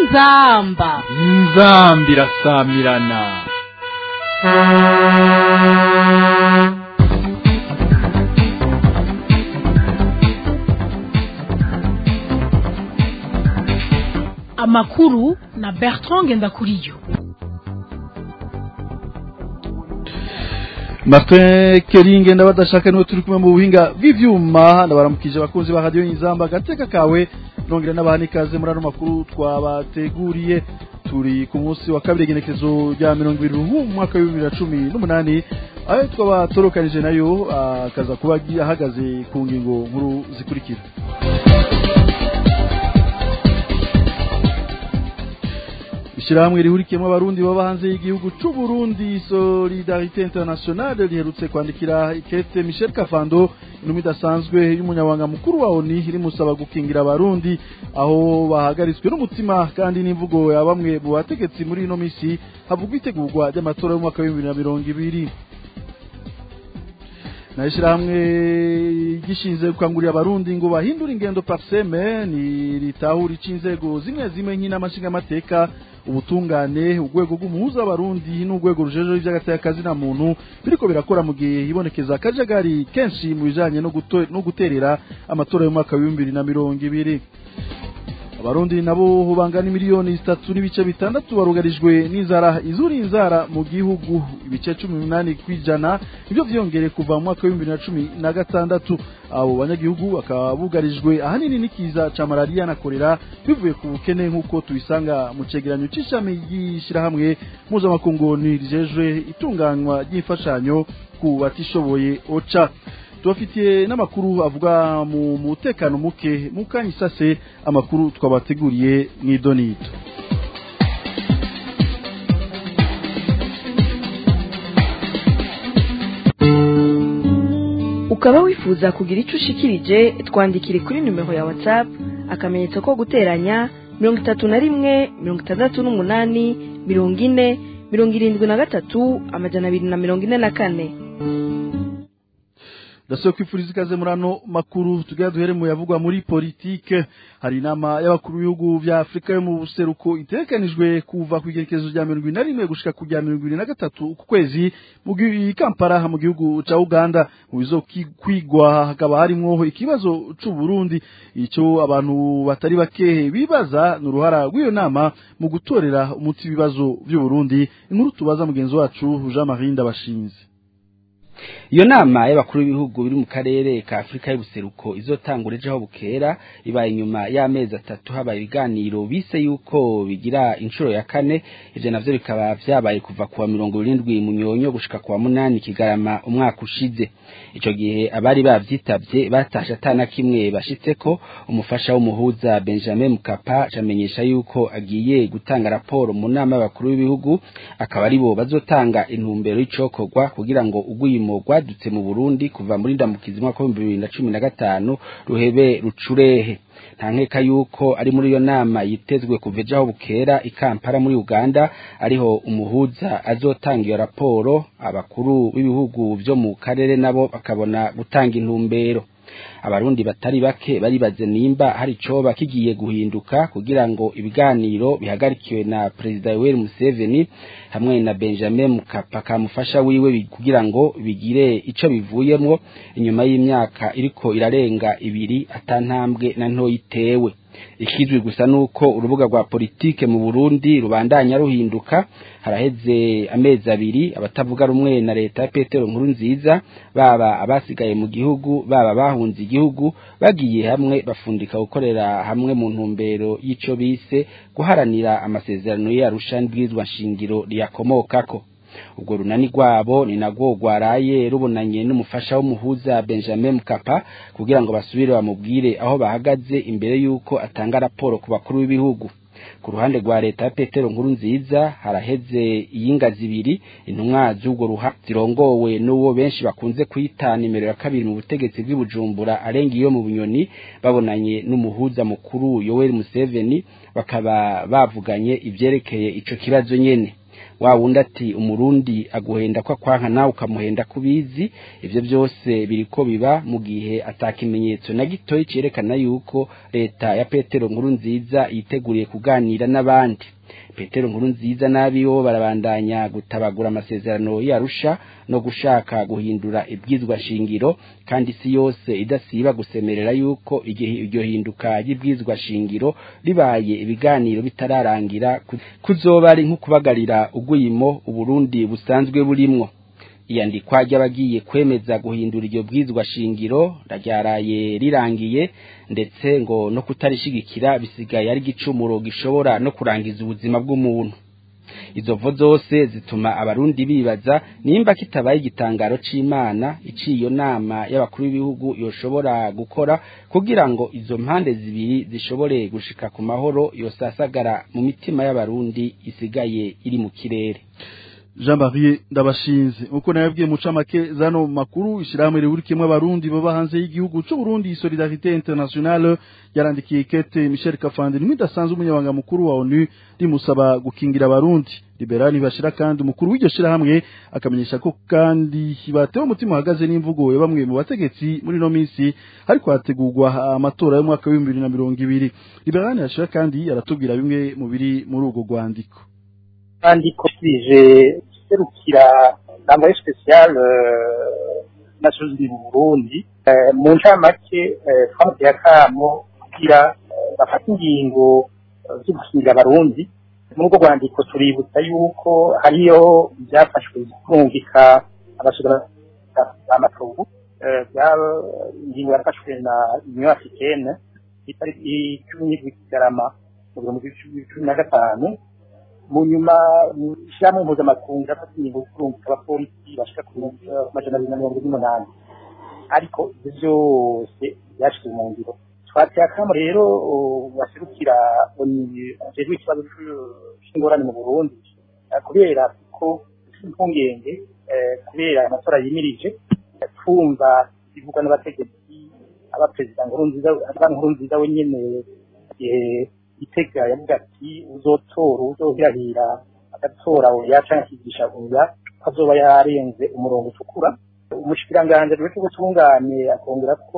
inzamba inzamba irasamirana amakuru na bertrand ngendakuriyo Martin Keringe ndabadashaka niwe turi kumwe mu buhinga bw'ivyuma ndabaramukije abakunzi ba radio Inzamba gateka kawe nongera n'abahani kaze muri ano makuru twabateguriye turi ku munsi wa kabiri genekezo rya 20 mu mwaka wa 2018 ayo twabatorukanije nayo akaza kuba ahagaze ku ngingo nkuru zikurikira Ishirahamwe rihurikiyemo abarundi baba hanze y'igihugu c'u Burundi Solidarité Internationale riherutse kwandikira ikete Michel Kafando intumwa idasanzwe y'umunyabanga mukuru wa ONU rimusaba gukingira abarundi aho bahagaritswe n'umutima kandi n'imvugo ya bamwe mu bategetsi muri ino misi havugwa itegurwa ry'amatora y'umwaka wa 2020 na ishirahamwe gishinze gukangurira abarundi ngo bahindure ingendo parseme ni ritahura inzego zimwe zimwe nk'inamashinga amateka ubutungane urwego rw'umuhuza w'abarundi n'urwego rujejeje iby'agatekazi na muntu biriko birakora mu gihe hibonekeza akajagari kenshi mu bijanye no guterera amatora y'umwaka wa bibiri na mirongo ibiri abarundi nabo bangana miliyoni zitatu n'ibice bitandatu barugarijwe n'inzara izuri inzara mu gihugu ibice cumi n'umunani kw'ijana nibyo vyiyongere kuva mu mwaka w'ibihumbi bibiri na cumi na gatandatu abo banyagihugu bakaba bugarijwe ahanini n'ikiza ca malariya na korera bivuye ku bukene nk'uko tubisanga mu cegeranyo c'ishami ry'ishirahamwe mpuzamakungu rijejwe itunganywa ry'imfashanyo ku batishoboye oca tubafitiye n'amakuru avuga mu mutekano muke mu kanya isase amakuru twabateguriye mw'idonito ukaba wifuza kugira icyo ushikirije twandikire kuri nimero ya whatsapp akamenyetso ko guteranya mirongo itatu na rimwe mirongo itandatu n'umunani mirongo ine mirongo irindwi na gatatu amajana abiri na mirongo ine na kane ndasaba kwifuriza ikaze muri ano makuru tugira duhere mu yavugwa muri politike hari inama y'abakuru b'ibihugu vya afurika yo mu buseruko itegekanijwe kuva ku igerekezo rya mirongo ine na rimwe gushika ku rya mirongo ibiri na gatatu ku kwezi mu kampala mu gihugu ca uganda mu bizo kwigwa hakaba harimwo ikibazo c'u burundi ico abantu batari bake bibaza ni uruhara rw'iyo nama mu gutorera umuti ibibazo vy'uburundi inkuru tubaza mugenzi wacu jean marie ndabashinze iyo nama y'abakuru b'ibihugu biri mu karere ka afurika y'ubuseruko izotangura ejo aho bukera ibaye inyuma y'amezi atatu habaye ibiganiro bise yuko bigira inshuro ya kane ivyo navyo bikaba vyabaye kuva kuwa mirongo irindwi munyonyo gushika kuwa munani kigarama umwaka ushize ico gihe abari bavyitavye batashe atana kimwe bashitseko umufasha w'umuhuza benjamin mukapa camenyesha yuko agiye gutanga raporo mu nama y'abakuru b'ibihugu akaba aribo bazotanga intumbero y'icokorwa kugira ngo ugwimo rwadutse mu Burundi kuva muri ndamukizi mwaka wa 2015 ruhebe rucurehe nta nkeka yuko ari muri iyo nama yitezwe kuva ejo aho bukera ikampara muri uganda ariho umuhuza azotanga iyo raporo abakuru b'ibihugu vyo mu karere nabo bakabona gutanga intumbero abarundi batari bake baribaze nimba hari coba kigiye guhinduka kugira ngo ibiganiro bihagarikiwe na perezida Yoweri Museveni hamwe na Benjamin Mkapa kamufasha wiwe kugira ngo bigire ico bivuyemwo inyuma y'imyaka iriko irarenga ibiri atantambwe na nto yitewe ikizwi gusa nuko urubuga rwa politike mu Burundi rubandanya ruhinduka haraheze amezi abiri abatavuga rumwe na leta ya Petero nkuru nziza baba abasigaye mu gihugu baba bahunze igihugu bagiye hamwe bafundika gukorera hamwe mu ntumbero y'ico bise guharanira amasezerano y'Arusha n'ibwirizwa nshingiro riyakomokako ubwo runani rwabo ni nagwo rwaraye rubonanye n'umufasha w'umuhuza Benjamin Mkapa kugira ngo basubire bamubwire aho bahagaze imbere y'uko atanga raporo ku bakuru b'ibihugu ku ruhande rwa leta ya Petero nkuru nziza haraheze iyinga zibiri intumwa z'ubwo ruha zirongowe n'uwo benshi bakunze kwita nimero ya kabiri mu butegetsi bw'ibujumbura arenga iyo mu bunyoni babonanye n'umuhuza mukuru Yoweri Museveni bakaba bavuganye ivyerekeye ico kibazo nyene wa wundi ati umurundi aguhenda ko akwanka nawe ukamuhenda kubizi ivyo byose biriko biba mu gihe atakimenyetso na gitoyi cerekana yuko leta ya Petero nkuru nziza yiteguriye kuganira n'abandi Petero nkuru nziza nabiwo barabandanya gutabagura amasezerano yarusha no gushaka guhindura ibwizwa shingiro kandi isi yose idasiba gusemerera yuko igihe iryo hinduka ry'ibwizwa shingiro ribaye ibiganiro bitararangira kuzoba ari nko kubagarira uguyimo uburundi busanzwe burimwo iyandikwa ry'abagiye kwemeza guhindura iryo bwizwa shingiro ryaraye rirangiye ndetse ngo no kutarishigikira bisigaye ari igicumuro gishobora no kurangiza ubuzima bw'umuntu izo vo zose zituma abarundi bibaza nimba kitabaye igitangaro c'imana iciyo nama y'abakuru b'ibihugu yoshobora gukora kugira ngo izo mpande zibiri zishobore gushika ku mahoro yosasagara mu mitima y'abarundi isigaye iri mu kirere Jean Marie ndabashinze uko nayabwiye muca make zano makuru ishiramwe rihurikiyemo abarundi baba hanze y'igihugu c'u Burundi Solidarité Internationale yarandikiye kete Michel Kafandi nimidasanzwe umunyabanga mukuru wa ONU rimusaba gukingira abarundi liberani bashira kandi umukuru w'iryo shirahamwe akamenyesha ko kandi batewe umutima uhagaze n'imvugo ya bamwe mu bategetsi muri no minsi ariko hategurwa amatora y'umwaka wa 2020 liberani bashira kandi aratubwira bimwe mu biri muri ubwo rwandiko kandi ko twije serukira nambaye special nations mu Burundi mu ncamake twamuteye akamo kugira bafata ingingo zo gukingira abarundi muri ubwo rwandiko tuributsa yuko hariyo byafashwe kumvika abasura amatungo ingingo yafashwe na union africaine itariki cumi n'indwi kigarama mu bihumbi cumi na gatanu mu nyuma ishyirahamwe mpuzamakungu yafata ingingo yo kurungika abapolisi bashika ku majana abiri na mirongo ine n'umunani ariko ibyo byose byashyizwe mu ngiro twateye akamo rero baserukira ajejwe ikibazo cy'ingorane mu burundi kubera ko impungenge kubera amatora yimirije twumva bivugwa n'abategetsi aba perezida nkurunziza aba nkurunziza we nyene itega yavuga ati uzotora uzohirahira agatora oya canke akigisha oya azoba yarenze umurongo utukura umushikiranganje rero cy'ubutungane akongera ko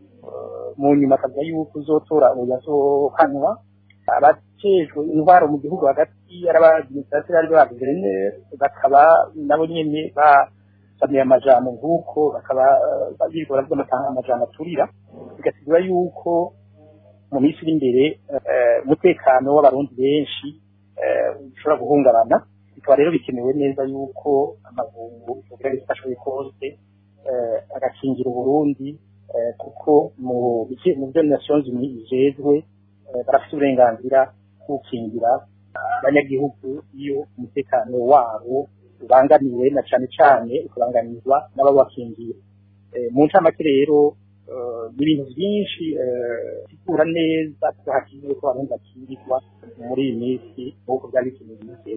mu nyuma akavuga yuko uzotora oya azohanwa abajejwe intwaro mu gihugu hagati y'abadiminisitrateri ari ba guverineri bakaba nabo nyene basamiye amajambo nk'uko bakaba biriko baravuga amajambo aturira bigasigura yuko mu minsi iri imbere umutekano w'abarundi benshi ushobora guhungabana bikaba rero bikenewe neza yuko amavungu yogira icyo ashoboye kose agakingira uburundi kuko mu byo nations unies bijejwe barafite uburenganzira bwo gukingira abanyagihugu iyo umutekano wabo ubangamiwe na cane cane ukabangamirwa n'ababakingiye mu ncamake rero ni ibintu byinshi bisigura neza ko hakenewe ko abarundi bakingirirwa muri iyi minsi nk'uko byari bikenewe iminsi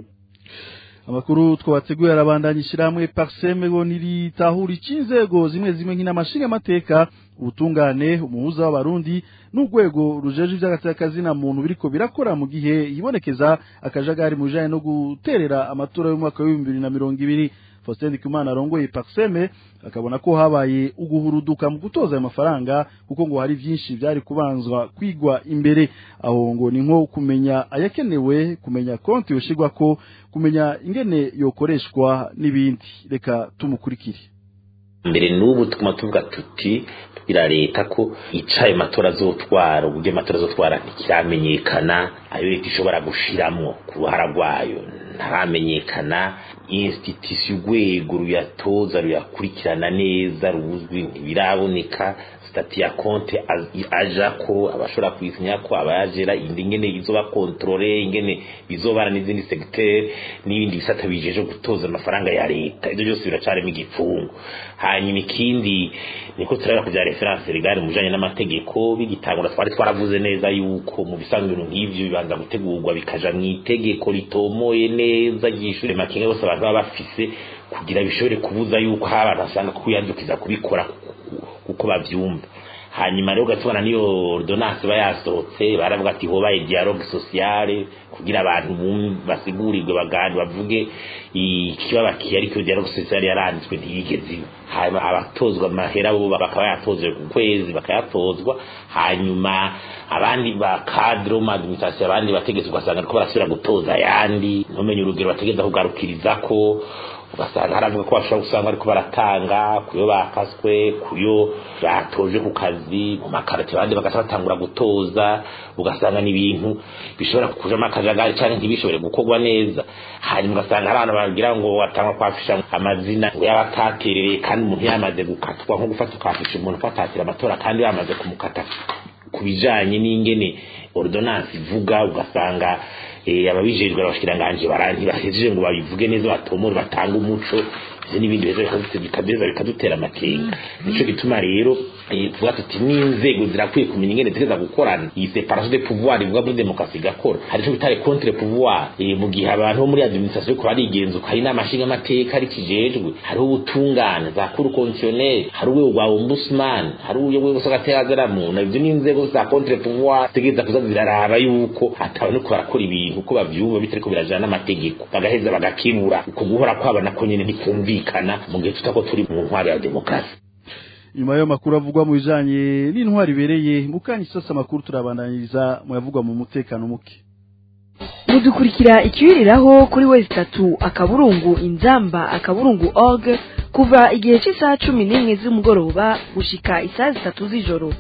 amakuru twabateguye arabandanya ishyirahamwe parseme ngo ntiritahura inzego zimwe zimwe nk'inamashinga amateka ubutungane umuhuza w'abarundi n'urwego rujeje iby'agateakazi na muntu biriko birakora mu gihe yibonekeza akajagari mu bijanye no guterera amatora y'umwaka w'ibihumbi bibiri na mirongo ibiri Faustin Ndikumana arongoye Parseme akabona ko habaye uguhuruduka mu gutoza ayo mafaranga kuko ngo hari byinshi byari kubanzwa kwigwa imbere aho ngo ni nko kumenya ayakenewe kumenya konti yoshigwa ko kumenya ingene yokoreshwa n'ibindi reka tumukurikire mbere n'ubu tuguma tuvuga tuti tubwira leta ko icaye matora azotwara uburyo amatora azotwara ntikiramenyekana ayo leta ishobora gushiramwo ku ruhara rwayo ntaramenyekana institution urwego ruyatoza ruyakurikirana neza ruzwi ntibiraboneka stati ya konte aja ko abashobora kwisinya ko abayajera indi ingene izoba kontrole ingene bizobana n'izindi segiteri n'ibindi bisata bijeje gutoza amafaranga ya leta ibyo byose biracarimo igipfungu hanyuma ikindi niko turabona ku bya referanse rigari mu bijanye n'amategeko bigitangura twari twaravuze neza yuko mu bisanzwe ibintu nk'ivyo bibanza gutegurwa bikaja mu itegeko ritomoye neza ryishure makenga bose abantu baba bafise kugira bishobore kubuza yuko hari abantu basanga kwiyandukiza kubikora kuko bavyumva hanyuma rero ugatubona niyo ordonance iba yasohotse baravuga ati hobaye dialogue sociale kugira abantu basigurirwe bagani bavuge ikibabakiye ariko dialogue sociale yaranditswe ntiyigeze iba hanyuma abatozwa amahera bo bakaba yatozwe ku kwezi bakayatozwa hanyuma abandi ba cadre mu administration abandi bategetse ugasanga ariko barasubira gutoza ayandi ntumenye urugero bategeza kugarukiriza ko ugasanga haravuga ko bashobora gusanga ariko baratanga kuyo bakaswe kuyo batoje ku kazi mu makarate abandi bagaca batangura gutoza ugasanga ni ibintu bishobora kujamo akajagari cyangwa ntibishobore gukorwa neza hanyuma ugasanga hari abantu bagira ngo batangwa kwafisha amazina ngo y'abataterereye kandi umuntu yamaze gukatwa nko gufata ukafisha umuntu ko atatira amatora kandi yamaze kumukata ku bijanye n'ingene ordonance ivuga ugasanga ababijejwe abashikiranganje baranti bahejeje ngo babivuge neza batomore batanga umuco n'ibindi bizo bikadeza bikadutera amakenga nico gituma rero tuvuga tuti n'inzego zirakwiye kumenya ingene zigeza gukorana iyi separation de pouvoir ivuga muri demokarasi igakora hari ico bitare contre pouvoir mu gihe abantu bo muri administration ko barigenzuka hari n'amashinga amateka ari kijejwe hariho ubutungane za cour constitutionnelle hari urwego rwa ombudsman hari urwego rw'agatera muntu ivyo n'inzego za contre pouvoir zigeza kuza ziraraba yuko atawe no barakora ibintu uko bavyumva bitariko birajana n'amategeko bagaheza bagakibura uko guhora kwaba nako nyene ntikumvikana kumvikana mu gihe tutako turi mu ntwari ya demokarasi nyuma y'ayo makuru avugwa mu bijanye n'intwari ibereye mukanya isasa amakuru turabandaniriza mu yavugwa mu mutekano muke mudukurikira ikiwiriraho kuri wezi itatu akaburungu inzamba akaburungu org kuva igihe cy'isaha cumi n'imwe z'umugoroba gushika isaha zitatu z'ijoro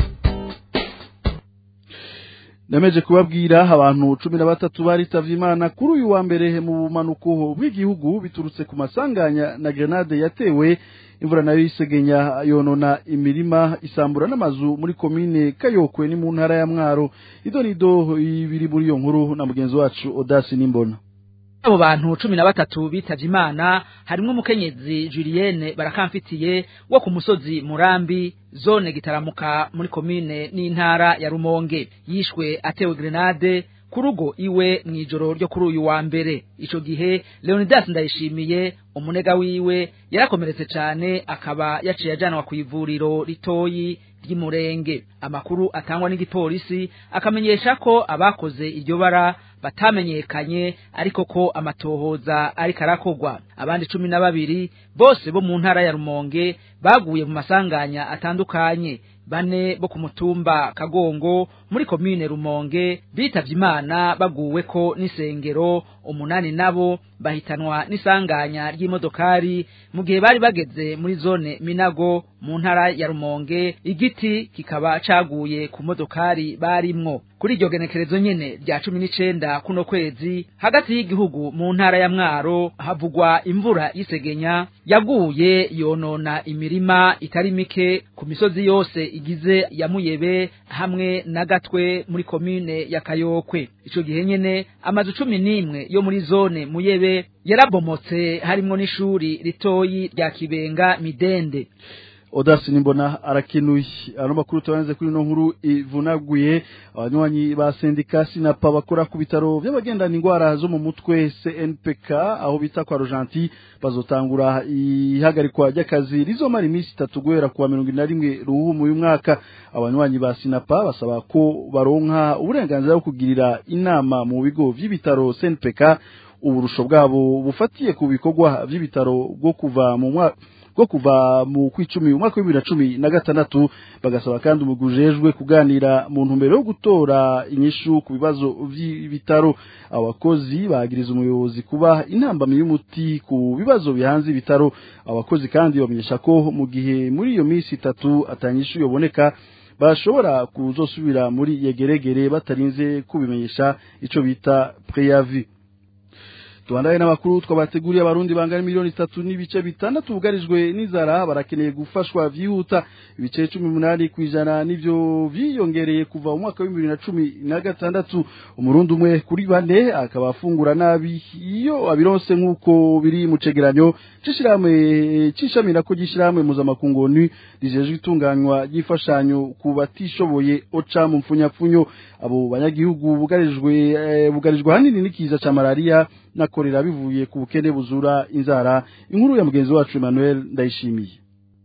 nemeje kubabwira abantu cumi na batatu baritavye imana kuri uyu wa mbere mu bumanuko bw'igihugu biturutse ku masanganya na grenade yatewe imvura nayo yisegenya yonona imirima isambura n'amazu muri komine kayokwe ni mu ntara ya mwaro ido nido ibiri muri iyo nkuru na mugenzi wacu odasi nimbona abo bantu cumi na batatu bitavye imana harimwo umukenyezi Julienne barakamfitiye wo ku musozi Murambi zone gitaramuka muri komine n'intara ya Rumonge yishwe atewe grenade ku rugo iwe mw'ijoro ryo kuri uyu wa mbere ico gihe Leonidas Ndayishimiye umunega wiwe yarakomeretse cane akaba yaciye ajanwa ku ivuriro ritoyi ry'imurenge amakuru atangwa n'igipolisi akamenyesha ko abakoze iryo bara batamenyekanye ariko ko amatohoza ariko arakogwa abandi cumi na babiri bose bo mu ntara ya Rumonge baguye mu masanganya atandukanye bane bo ku mutumba Kagongo muri komine Rumonge bitavye Imana baguwe ko n'isengero umunani nabo bahitanwa n'isanganya ry'imodokari mu gihe bari bageze muri zone Minago mu ntara ya Rumonge igiti kikaba caguye ku modokari barimwo kuri iryo genekerezo nyene rya cumi n'icenda kuno kwezi hagati y'igihugu mu ntara ya Mwaro havugwa imvura y'isegenya yaguye yonona imirima itari mike ku misozi yose igize ya Muyebe hamwe na Gatwe muri komine ya Kayokwe ico gihe nyene amazu cumi n'imwe yo muri zone Muyebe yarabomotse harimwo n'ishuri ritoyi rya Kibenga Midende odasi nimbona arakenuye ano makuru tubanze kuri no nkuru ivunaguye abanywanyi ba sendika sinapa bakora ku bitaro by'abagendana indwara zo mu mutwe CNPK aho bita kwa Rojanti bazotangura ihagarikwa ry'akazi rizomara iminsi itatu guhera kuwa mirongo ine na rimwe ruhumu uyu mwaka abanywanyi ba sinapa basaba ko baronka uburenganzira bwo kugirira inama mu bigo vy'ibitaro CNPK uburusho bwabo bufatiye ku bikorwa vy'ibitaro bwo kuva mu mwaka bwo kuva mu kwicumi umwaka wa bibiri na cumi na gatandatu bagasaba kandi umugwi ujejwe kuganira mu ntumbero yo gutora inyishu ku bibazo vy'ibitaro abakozi bagiriza umuyobozi kuba intambamyi y'umuti ku bibazo bihanze ibitaro abakozi kandi bamenyesha ko mu gihe muri iyo minsi itatu atanyishu yoboneka bashobora kuzosubira muri yegeregere batarinze kubimenyesha ico bita preavis tubandaye n'amakuru twabateguriye abarundi bangana miliyoni itatu n'ibice bitandatu bugarijwe n'inzara barakeneye gufashwa vyihuta ibice cumi n'umunani kw'ijana nivyo vyiyongereye kuva mu mwaka w'ibibiri na cumi na gatandatu umurundi umwe kuri bane akaba afungura nabi iyo abironse nk'uko biri mu cegeranyo c'ishirahamwe c'ishami nako ry'ishirahamwe mpuzamakungu onu rijejwe itunganywa ry'imfashanyo ku batishoboye oca mu mpfunyapfunyo abo banyagihugu bugarijwe eh, bugarijwe hanini n'ikiza ca malaria nakorera bivuye ku bukene buzura inzara inkuru ya mugenzi wacu Emmanuel ndayishimiye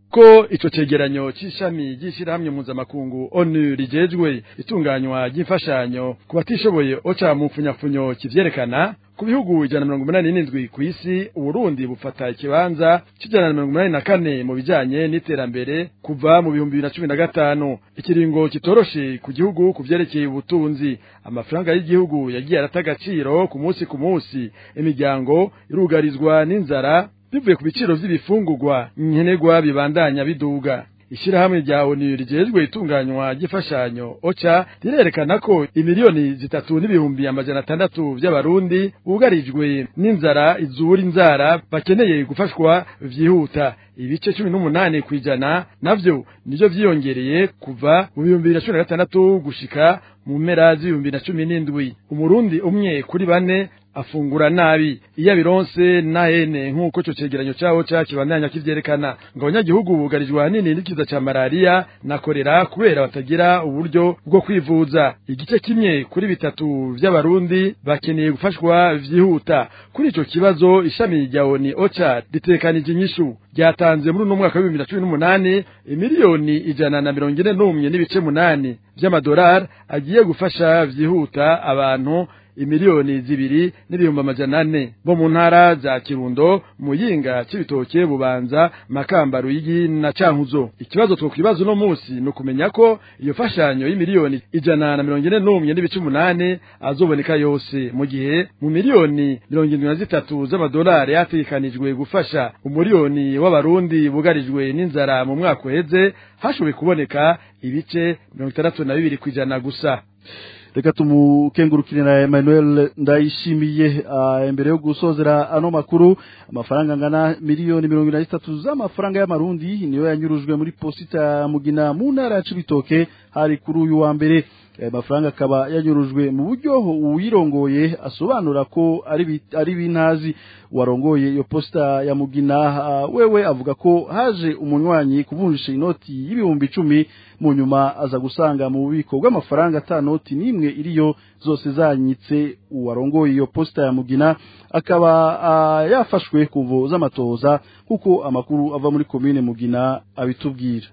ko ico cegeranyo c'ishami ry'ishirahamwe mpuzamakungu onu rijejwe itunganywa ry'imfashanyo ku batishoboye oca mu mfunyafunyo kivyerekana ku bihugu ijana na mirongo umunani n'indwi ku isi uburundi bufata ikibanza c'ijana na mirongo umunani na kane mu bijanye n'iterambere kuva mu bihumbi bibiri na cumi na gatanu ikiringo kitoroshe ku gihugu ku vyerekeye ubutunzi amafaranga y'igihugu yagiye arata agaciro ku munsi ku munsi imiryango irugarizwa n'inzara bivuye ku biciro vy'ibifungurwa nkenerwa bibandanya biduga ishirahamwe rya ONU rijejwe itunganywa ry'imfashanyo OCHA rirerekana ko imiliyoni zitatu n'ibihumbi amajana atandatu vy'abarundi bugarijwe n'inzara izura inzara bakeneye gufashwa vyihuta ibice cumi n'umunani kw'ijana navyo nivyo vyiyongereye kuva mu bihumbi bibiri na cumi na gatandatu gushika mu mpera z'ibihumbi na cumi n'indwi umurundi umwe kuri bane afungura nabi iyo abironse nahene nk'uko ico cegeranyo cawo ca kibandanya kivyerekana ngo abanyagihugu bugarijwe ahanini n'ikiza ca malariya na korera kubera batagira uburyo bwo kwivuza igice kimwe kuri bitatu vy'abarundi bakeneye gufashwa vyihuta kuri ico kibazo ishami rya oni oca ritekanije inyishu ryatanze muri uno mwaka w'ibihumbi na cumi n'umunani imiliyoni ijana na mirongo ine n'umwe n'ibice munani vy'amadolari agiye gufasha vyihuta abantu imiliyoni zibiri n'ibihumbi amajana ane bo mu ntara za kirundo muyinga c'ibitoke bubanza makamba ruyigi na cankuzo ikibazo twokwibaza uno munsi ni ukumenya ko iyo fashanyo y'imiliyoni ijana na mirongo ine n'umwe n'ibice umunani azoboneka yose mu gihe mu miliyoni mirongo indwi na zitatu z'amadolari yategekanijwe gufasha umuriyoni w'abarundi bugarijwe n'inzara mu mwaka uheze hashoboye kuboneka ibice mirongo itandatu na bibiri kw'ijana gusa reka tumukengurukire na Emmanuel ndayishimiye uh, imbere yo gusozera ano makuru amafaranga angana miliyoni mirongo ine na zitatu z'amafaranga y'amarundi niyo yanyurujwe muri posita mugina mu ntara ya Cibitoke hari kuri uyu wa mbere aya mafaranga akaba yanyurujwe mu buryo uwirongoye asobanura ko ari ari bintazi warongoye iyo posta ya mugina uh, wewe avuga ko haje umunywanyi kuvunjisha inoti y'ibihumbi icumi mu nyuma aza gusanga mu bubiko bw'amafaranga ata noti n'imwe iriyo zose zanyitse uwarongoye iyo posta ya mugina akaba uh, yafashwe kuvo z'amatoza kuko amakuru ava muri komine mugina abitubwira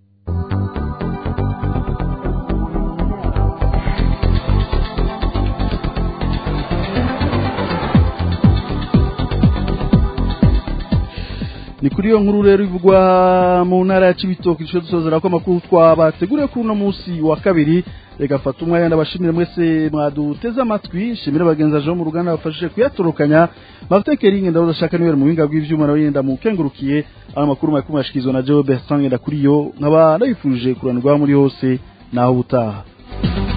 ni kuri iyo nkuru rero ivugwa mu ntara ya Cibitoke cyo dusozera ko amakuru twabateguriye kuri uno munsi wa kabiri reka fata umwanya ndabashimire mwese mwaduteze amatwi shimira bagenzi aje mu ruganda bafashije kuyatorokanya bafite keringe ndabuza shaka niwe mu binga bw'ivyuma nawe yenda mukengurukiye ama makuru makuru mashikizwa na Joe Bertrand ndakuriyo nkaba ndabifurije kuranirwa muri hose naho butaha